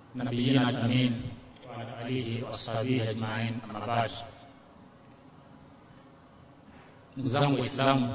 نبينا الأمين وعلى آله وأصحابه أجمعين أما بعد ndugu zangu Waislamu,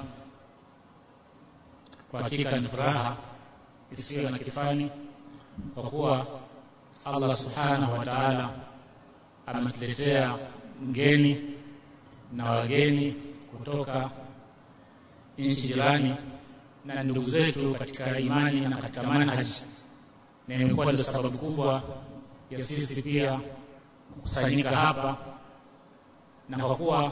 kwa hakika ni furaha isiyo na kifani kwa kuwa Allah subhanahu wa ta'ala ametuletea mgeni na wageni kutoka nchi jirani na ndugu zetu katika imani na katika manhaji, na imekuwa ndio sababu kubwa ya sisi pia kukusanyika hapa, na kwa kuwa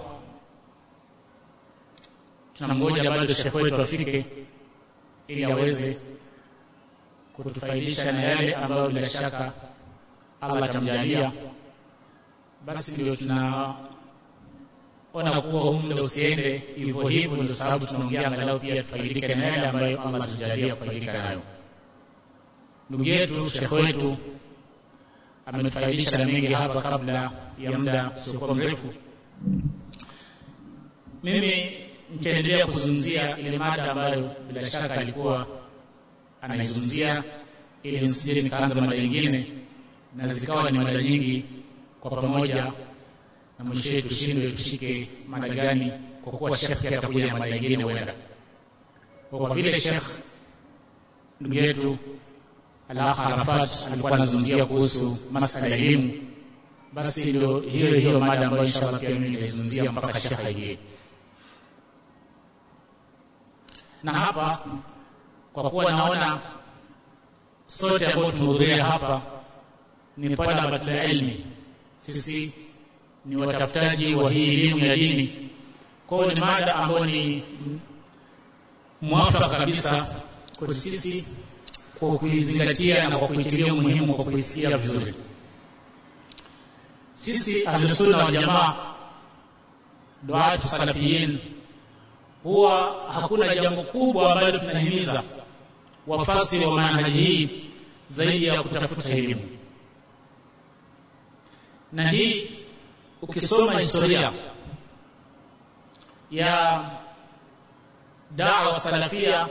tunamngoja bado shekhe wetu afike ili aweze kutufaidisha na yale ambayo bila shaka Allah atamjalia, basi ndio tunaona kuwa huu muda usiende hivyo hivyo, ndio sababu tunaongea angalau pia tufaidike na yale ambayo Allah atujalia kufaidika nayo. Ndugu yetu shekhe wetu ametufaidisha na mengi hapa kabla ya muda usiokuwa mrefu. Mimi nitaendelea kuzungumzia ile mada ambayo bila shaka alikuwa anaizungumzia, ili nisije nikaanza mada nyingine na zikawa ni mada nyingi kwa pamoja, na mwishowe tushindwe tushike mada gani, kwa kuwa shekh pia atakuja na mada nyingine huenda. Kwa vile shekh ndugu yetu Al-Akh Arafat alikuwa anazungumzia kuhusu masala ya elimu, basi ndio hiyo hiyo mada ambayo inshallah pia mimi nitaizungumzia mpaka shekh aingie. Na hapa kwa kuwa naona sote ambao tumehudhuria hapa ni talabatul ilmi, sisi ni watafutaji wa hii elimu ya dini. Kwa hiyo ni mada ambayo ni mwafaka kabisa kwa sisi kwa kuizingatia na kwa kuitilia umuhimu, kwa kuisikia vizuri. Sisi Ahlusunna wal Jamaa, duatu salafiyin, huwa hakuna jambo kubwa ambalo tunahimiza wafasi wa manhaji hii zaidi ya kutafuta elimu na hii ukisoma historia ya dawa salafia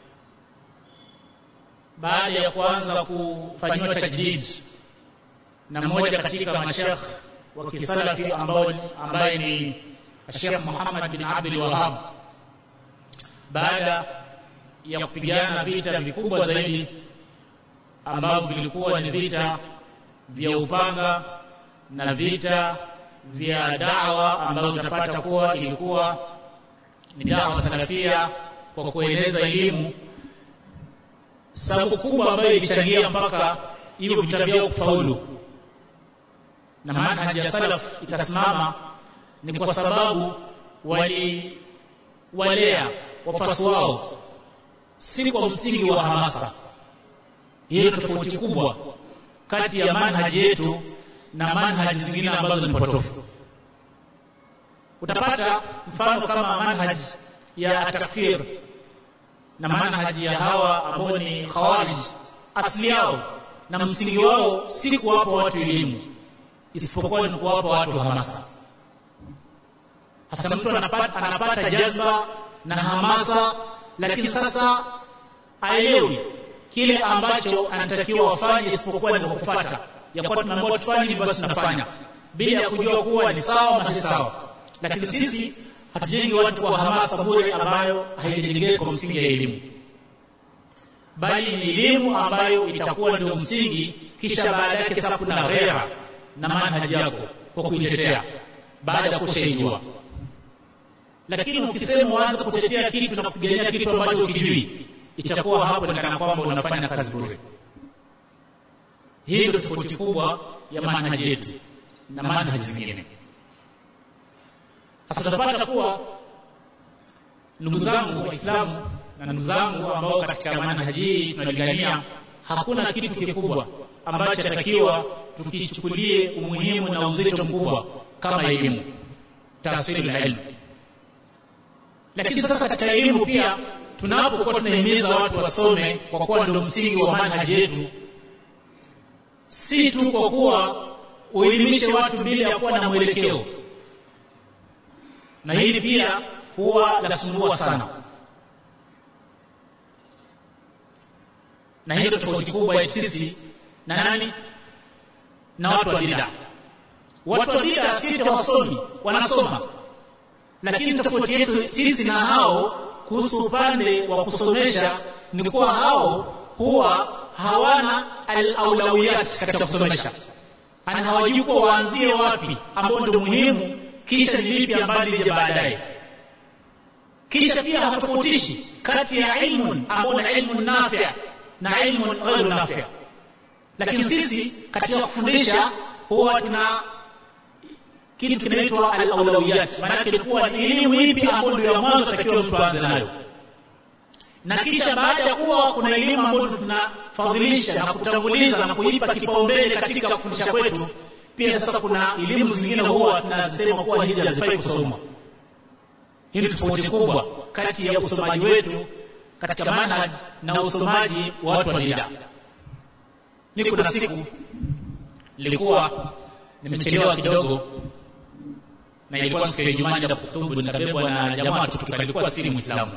baada ya kuanza kufanyiwa tajdid na mmoja katika mashekh wa kisalafi ambao ambaye ni Sheikh Muhammad bin Abdul Wahhab baada ya kupigana vita vikubwa zaidi ambavyo vilikuwa ni vita vya upanga na vita vya dawa ambavyo tutapata kuwa ilikuwa ni dawa salafia kwa kueneza elimu. Sababu kubwa ambayo ilichangia mpaka hivyo vita vyao kufaulu na manhaji ya salaf ikasimama ni kwa sababu wali walea wafuasi wao si kwa msingi wa hamasa. Hiyo tofauti kubwa kati ya manhaji yetu na manhaji zingine ambazo ni potofu. Utapata mfano kama manhaji ya takfir na manhaji ya hawa ambao ni khawarij, asili yao na msingi wao si kuwapa watu elimu, isipokuwa ni kuwapa watu hamasa. Hasa mtu anapata, anapata jazba na hamasa, lakini sasa aelewi kile ambacho anatakiwa wafanye, isipokuwa ni kufuata ya kuwa tunaambiwa tufanye hivi, basi tunafanya bila ya kujua kuwa ni sawa ama si sawa. Lakini sisi hatujengi watu kwa hamasa bure ambayo haijajengeka kwa msingi ya elimu, bali ni elimu ambayo itakuwa ndio msingi, kisha baada yake sasa kuna ghera na manhaji yako kwa kuitetea baada ya kushaijua. Lakini ukisema uanze kutetea kitu na kupigania kitu ambacho ukijui, itakuwa hapo ni kana kwamba unafanya kazi bure. Hii ndio tofauti kubwa ya manhaji yetu na manhaji zingine. Sasa tunapata kuwa ndugu zangu Waislamu na ndugu zangu ambao katika manhaji hii tunalingania, hakuna kitu kikubwa ambacho atakiwa tukichukulie umuhimu na uzito mkubwa kama elimu, tahsili la ilmu. Lakini sasa katika elimu pia tunapokuwa tunahimiza watu wasome, kwa kuwa ndio msingi wa manhaji yetu si tu kwa kuwa uelimishe watu bila ya kuwa na mwelekeo, na hili pia huwa lasumbua sana, na hiyo tofauti kubwa ya sisi na nani na watu wa bid'a watu wa bid'a si wasomi wanasoma lakini tofauti yetu sisi na hao kuhusu upande wa kusomesha ni kuwa hao huwa hawana al-aulawiyat katika kusomesha ana hawajui kuwa waanzie wapi ambao ndio muhimu kisha ni lipi ambalo lije baadaye kisha pia hatofautishi kati ya ilmun ambao ni ilmu nafi' na ilmu ghairu nafi' lakini sisi katika kufundisha huwa tuna kitu kinaitwa al-awlawiyat maana ilikuwa ni elimu ipi ambayo ndio ya mwanzo takiwa mtu aanze nayo na kisha baada ya kuwa kuna elimu ambayo tunafadhilisha na kutanguliza na kuipa kipaumbele katika kufundisha kwetu pia sasa kuna elimu zingine huwa tunasema kuwa hizi hazifai kusomwa hii ni tofauti kubwa kati ya usomaji wetu katika manhaj na usomaji wa watu wa bid'a ni kuna siku nilikuwa nimechelewa kidogo na ilikuwa siku ya Ijumaa ndio kutubu nikabebwa na jamaa tukitoka ilikuwa siri muislamu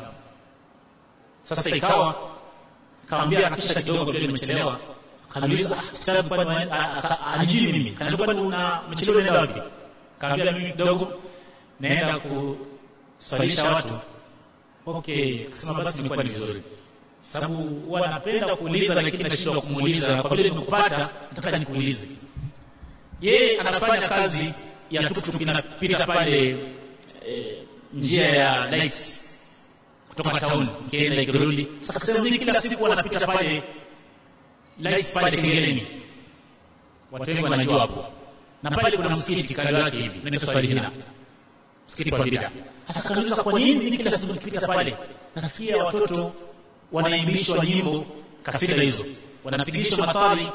sasa ikawa kaambia akisha kidogo vile nimechelewa kaniuliza ustadhi kwani anijui mimi kaniambia kwani una mchelewa unaenda wapi kaambia mimi kidogo naenda kuswalisha watu okay akasema basi imekuwa ni vizuri sababu huwa napenda kuuliza lakini nashindwa kumuuliza kwa vile nimekupata nataka nikuulize yeye anafanya kazi ya tuktuk inapita pale e, njia ya Nice kutoka town kienda ikirudi sasa sema mimi kila siku wanapita pale Nice pale Kengeleni watu wengi wanajua hapo na pale kuna msikiti kando yake hivi unaitwa Swalihina msikiti kwa bid'a sasa kanisa kwa nini mimi kila siku nikipita pale nasikia watoto wanaimbishwa nyimbo kasida hizo wanapigishwa matari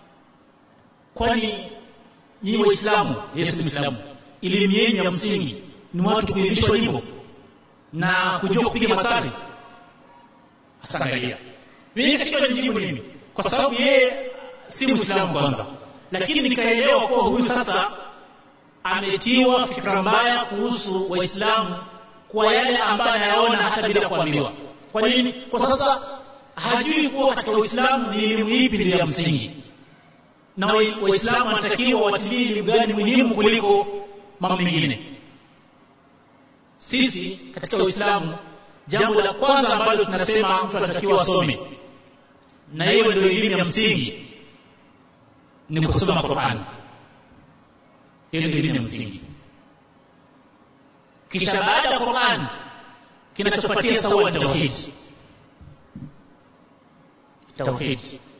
kwani nyinyi waislamu yeye si muislamu elimu yenu ya msingi ni watu kuimbishwa nyimbo na kujua kupiga matari hasa angalia mimi katika nijibu nini kwa sababu yeye si muislamu kwanza lakini nikaelewa kuwa huyu sasa ametiwa fikra mbaya kuhusu waislamu kwa yale ambayo anayaona hata bila kuambiwa kwa nini kwa sasa hajui kuwa katika uislamu ni elimu ipi ndio ya msingi na waislamu wanatakiwa watilie elimu gani muhimu kuliko mambo mengine sisi katika uislamu jambo la kwanza ambalo tunasema mtu anatakiwa asome na hiyo ndio elimu ya msingi ni kusoma Qur'an hiyo ndio elimu ya msingi kisha baada ya Qur'an kinachofuatia sawa ni tauhid tauhid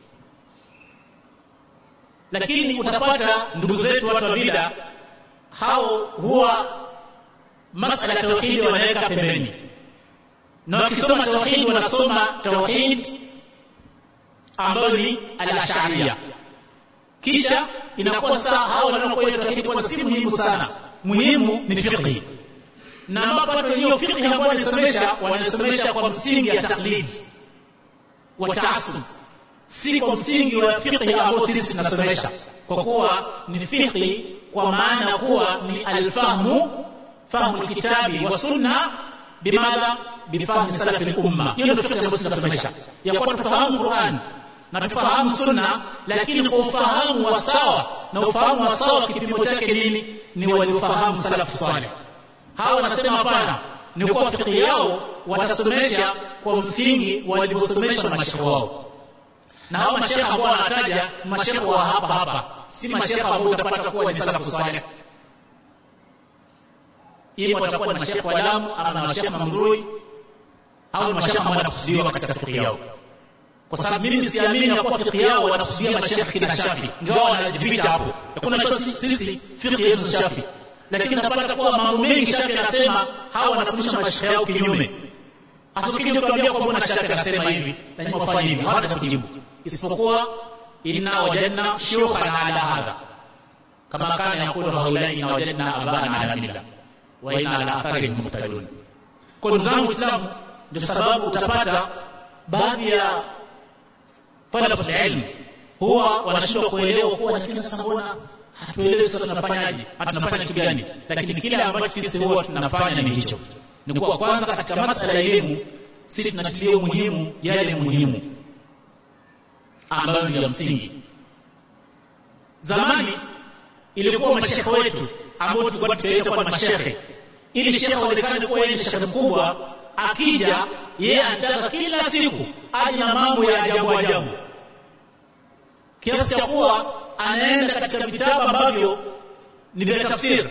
lakini utapata ndugu zetu watu wa bid'a hao huwa masala ya tauhid wanaweka pembeni na wakisoma tauhid wanasoma tauhid ambayo ni al-ash'ariyya kisha inakuwa saa hao wanaokuwa tauhid kwa si muhimu sana muhimu ni fiqh na ambapo watu hiyo fiqh ambayo wanasomesha wanasomesha kwa msingi ya taklid wa taasub si kwa msingi wa fiqh ambao sisi tunasomesha kwa kuwa ni fiqh kwa maana kuwa ni alfahmu fahmu alkitabi wa sunna bimadha bifahmi salaf al-umma hiyo ndio fiqh ambayo tunasomesha ya kwa tufahamu Qur'an na tufahamu sunna lakini kwa ufahamu wa sawa na ufahamu wa sawa kipimo chake nini ni waliofahamu salaf salih hawa wanasema hapana ni kwa fiqh yao watasomesha kwa msingi waliosomeshwa na mashekhe wao na hao mashekhe ambao wanataja mashekhe wa hapa hapa si mashekhe ambao utapata kuwa ni salafu salih ima watakuwa ni mashekhe wa Lamu ama na mashekhe Mamrui au mashekhe ambao wanakusudiwa katika fiqh yao kwa sababu mimi siamini ya kuwa fiqh yao wanakusudia mashekhe kina Shafi ingawa wanajificha hapo hakuna cho sisi fiqh yetu Shafi lakini napata kuwa mambo mengi Shafi anasema hawa wanafundisha mashekhe yao kinyume hasa ukija kuambia kwamba na Shafi anasema hivi lazima ufanye hivi hawata kujibu isipokuwa inna wajadna shuyukhan ala hadha kama kana yakulu haulai inna wajadna abana ala milla wa inna ala atharihim muqtadun kwa ndugu zangu Islamu ndio sababu utapata baadhi ya talabu ilmu huwa wanashindwa kuelewa kuwa lakini sasa mbona hatuelewi sasa tunafanyaje tunafanya kitu gani lakini kile ambacho sisi huwa tunafanya ni hicho ni kuwa kwanza katika masala ya elimu sisi tunatilia umuhimu yale muhimu ambayo ni ya msingi zamani ilikuwa mashekhe wetu ambao tulikuwa tukiwaita kwa mashekhe ili shekhe aonekane kuwa yeye ni shekhe mkubwa akija yeye anataka kila siku aje na mambo ya ajabu ajabu kiasi cha kuwa anaenda katika vitabu ambavyo ni vya tafsiri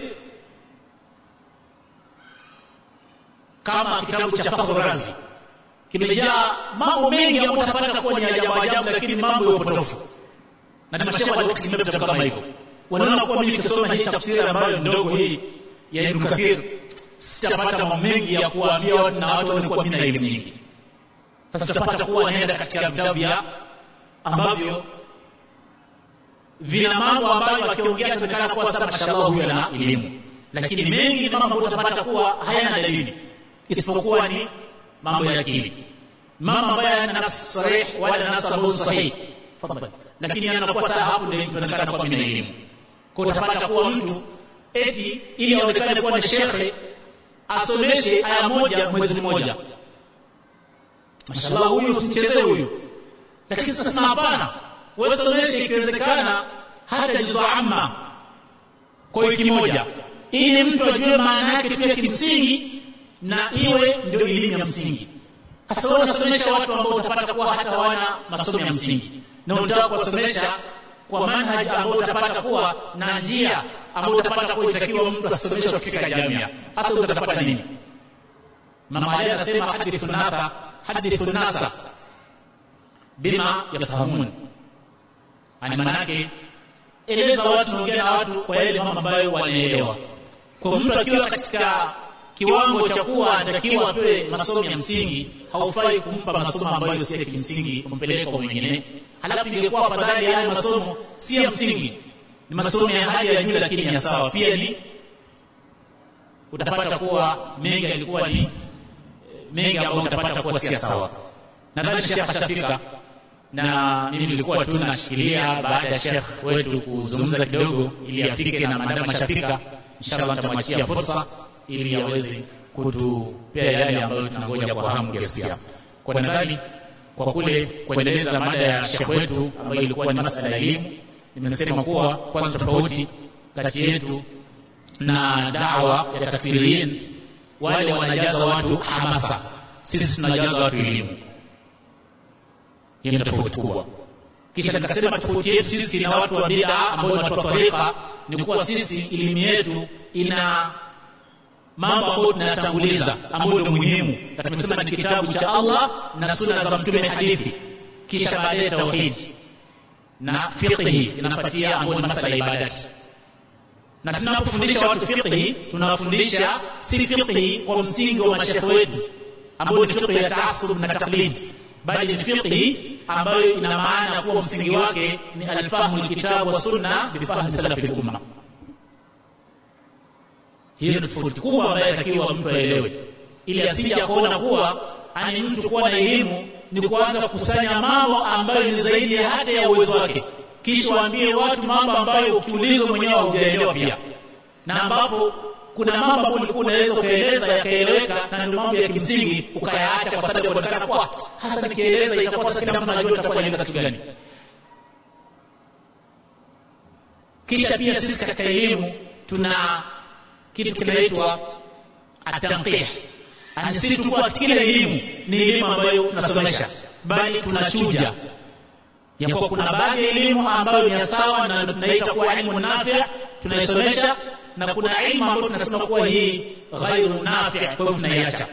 kama kitabu cha Fakhr Razi kimejaa mambo mengi ambayo utapata kuwa ni ajabu ajabu lakini mambo ya upotofu na ni mashehe waliotumia vitabu kama hivyo wanaona kuwa mimi nikisoma hii tafsiri ambayo ndogo hii ya Ibn Kathir sitapata mambo mengi ya kuwaambia watu na watu waone kuwa mimi na elimu nyingi sasa tutapata kuwa naenda katika vitabu vya ambavyo vina mambo ambayo akiongea tunaonekana kuwa sasa mashallah huyu ana elimu lakini mengi ni mambo ambayo utapata kuwa hayana dalili isipokuwa ni mambo ya akili mambo ambayo hayana nas sarih wala nas ambayo sahih lakini anakuwa sasa hapo ndio tunaonekana kuwa mimi na elimu kwa utapata kuwa mtu eti ili aonekane kuwa ni shekhe asomeshe aya moja mwezi mmoja mashallah huyu usimchezee huyu lakini sasa hapana wewe someshe ikiwezekana hata juzu amma kwa wiki moja ili mtu ajue maana yake tu ya kimsingi na iwe ndio elimu ya msingi sasa wewe unasomesha watu ambao utapata kuwa hata wana masomo ya msingi na unataka kuwasomesha kwa manhaj ambao utapata kuwa na njia ambao utapata kuwa itakiwa mtu asomeshwe katika jamii hasa utapata nini mama Ali anasema hadithu nasa hadithu nasa bima yafahamun ani manake eleza watu naongea na watu kwa yale mambo ambayo wanaelewa kwa mtu akiwa katika kiwango cha kuwa anatakiwa apewe masomo ya msingi haufai kumpa masomo ambayo si ya kimsingi kumpeleka kwa mwingine halafu ingekuwa afadhali haya masomo si ya msingi ni masomo ya hali ya juu lakini ya sawa pia ni utapata kuwa mengi yalikuwa ni mengi ambayo utapata kuwa si sawa nadhani shekh ashafika na mimi nilikuwa tu nashikilia baada ya shekh wetu kuzungumza kidogo ili afike na maadamu ashafika inshallah nitamwachia fursa ili aweze kutupea yale ambayo tunangoja kwa hamu kiasi gani kwa nadhani kwa kule kuendeleza mada ya shekh wetu ambayo ilikuwa ni masala ya elimu nimesema kuwa kwanza tofauti kati yetu na dawa ya takfiriyin wale wanajaza watu hamasa sisi tunajaza watu elimu hiyo ni tofauti kubwa kisha nikasema tofauti yetu sisi na watu wa bid'a ambao ni watu wa tariqa ni kuwa sisi elimu yetu ina mambo ambayo tunayatanguliza ambayo ndio muhimu na tumesema ni kitabu cha Allah na sunna za mtume hadithi kisha baadaye tauhid na fiqhi inafuatia ambayo ni masala ya ibadati na tunapofundisha watu fiqhi tunawafundisha si fiqhi kwa msingi wa mashekhe wetu ambayo ni fiqhi ya taasub na taqlid bali ni fiqhi ambayo ina maana kuwa msingi wake ni alfahmu alkitabu wa sunna bifahmi salafi al-umma hiyo ni tofauti kubwa ambayo inatakiwa mtu aelewe ili asije kuona kuwa ani mtu kuwa na elimu ni kuanza kukusanya mambo ambayo ni zaidi ya hata ya uwezo wake kisha waambie watu mambo ambayo ukiulizwa mwenyewe haujaelewa pia na ambapo kuna mambo ambayo ulikuwa unaweza ukaeleza yakaeleweka na ndio mambo ya kimsingi ukayaacha kwa sababu kuonekana kwa hasa nikieleza itakuwa sasa kila mtu anajua itakuwa inaeleza kitu gani kisha pia sisi katika elimu tuna kitu kinaitwa atanqih ani si tu kwa kila elimu ni elimu ambayo tunasomesha bali tunachuja ya kuwa kuna baadhi ya elimu ambayo ni sawa na tunaita kuwa ilmu nafi' tunaisomesha na kuna ilmu ambayo tunasema kuwa hii ghairu nafi' kwa hivyo tunaiacha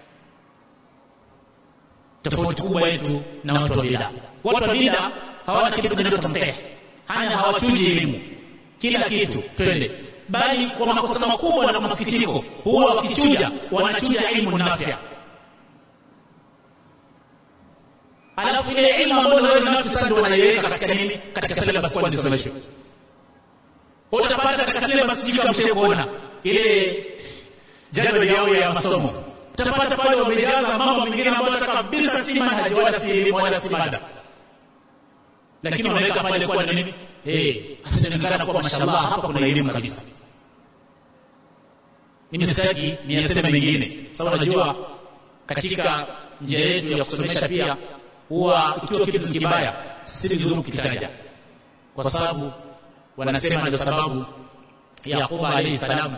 tofauti kubwa yetu na watu wa bid'a watu wa bid'a hawana kitu kinaitwa tanqih hana hawachuji elimu kila kitu twende bali kwa makosa makubwa na masikitiko huwa wakichuja wanachuja ilmu nafi' alafu ile ilmu ambayo wewe nafi sasa ndio wanaiweka katika nini katika syllabus kwanza isomeshwe utapata katika syllabus sijui kama mshakuona ile jadwali yao ya masomo utapata pale wamejaza mambo mengine ambayo hata kabisa si manhaji wala si elimu wala si mada lakini wanaweka pale kwa nini eh asinaonekana kwa mashallah hapa kuna elimu kabisa mimi sitaki niyaseme mengine sababu najua katika njia yetu ya kusomesha pia huwa ikiwa kitu kibaya si vizuri kukitaja kwa sababu wanasema ndio sababu Yakuba alayhi salam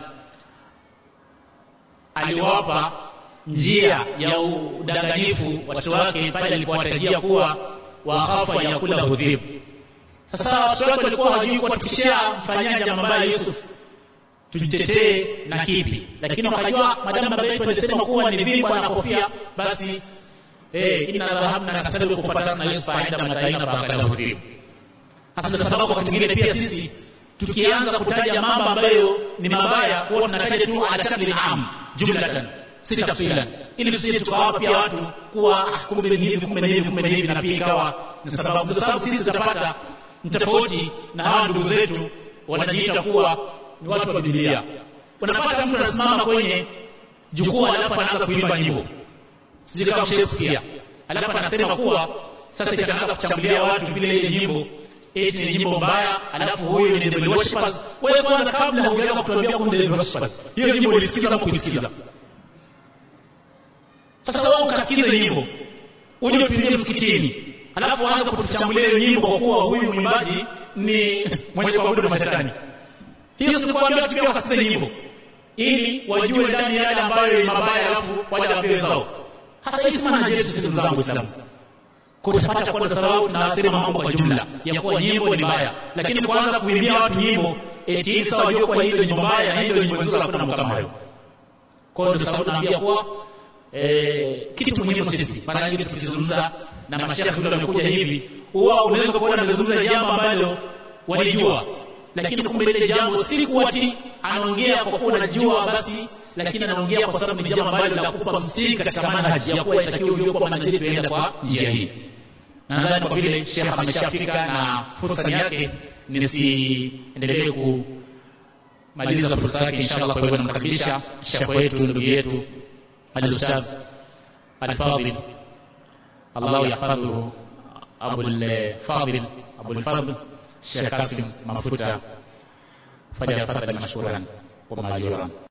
aliwapa njia ya udanganyifu watoto wake pale alipowatajia kuwa wakhafa yakula hudhib sasa watoto wake walikuwa hawajui kuwa tukishamfanyia jambo baya Yusuf tumtetee na kipi lakini wakajua madamu baba yetu alisema kuwa ni vibwa na kofia basi eh inna dhahabna nastabiqu kupatana na Yusuf aenda mataina fakala hudhib hasa sababu wakati mwingine pia sisi tukianza kutaja mambo ambayo ni mabaya huwa tunataja tu ala shakli am jumlatan si tafsilan ili tusije tukawapa pia watu kuwa ah, kumbe ni hivi kumbe ni hivi kumbe ni hivi na pia ikawa ni sababu kwa sababu sisi tutapata tofauti na hawa ndugu zetu wanajiita kuwa ni watu wa Biblia unapata mtu anasimama kwenye jukwaa alafu anaanza kuimba nyimbo sije kama Shakespeare alafu anasema kuwa sasa itaanza kuchambulia watu vile ile nyimbo eti ni nyimbo mbaya alafu huyu ni devil worshippers wewe kwanza kabla hujaanza kutuambia kumbe devil worshippers hiyo nyimbo ulisikiza ama kuisikiza sasa wewe ukasikiza nyimbo uje utuimbie msikitini alafu aanza kutuchambulia hiyo nyimbo kwa kuwa huyu mwimbaji ni mwenye kuabudu mashetani hiyo si kuambia watu pia wakasikize nyimbo ili wajue ndani yale ambayo ni mabaya alafu waje wapewe zao hasa hii sana yetu sisi mzangu Uislamu kutapata kwa sababu tunasema mambo kwa jumla ya kuwa nyimbo ni mbaya lakini kuanza kuimbia watu nyimbo eti sasa wajue kwa hiyo nyimbo mbaya na hiyo nyimbo nzuri hakuna mambo kama hayo kwa hiyo sababu naambia kuwa eh, kitu muhimu sisi mara nyingi tukizungumza na mashaikh ndio wamekuja hivi huwa unaweza kuona anazungumza jambo ambalo walijua lakini kumbe ile jambo si kuati anaongea kwa kuwa anajua basi lakini anaongea kwa sababu ni jambo ambalo la kupa msingi katika manhaji ya kuwa itakiwa ujue kwa manhaji tuenda kwa njia hii na nadhani kwa vile Sheikh ameshafika na fursa yake nisiendelee kumaliza fursa yake inshallah kwa hivyo namkaribisha Sheikh wetu ndugu yetu al-Ustadh al-Fadil Allah yahfadhu Abu al-Fadil Abu al-Fadl Sheikh Kasim Mafuta falyafadhal mashkuran wa majuran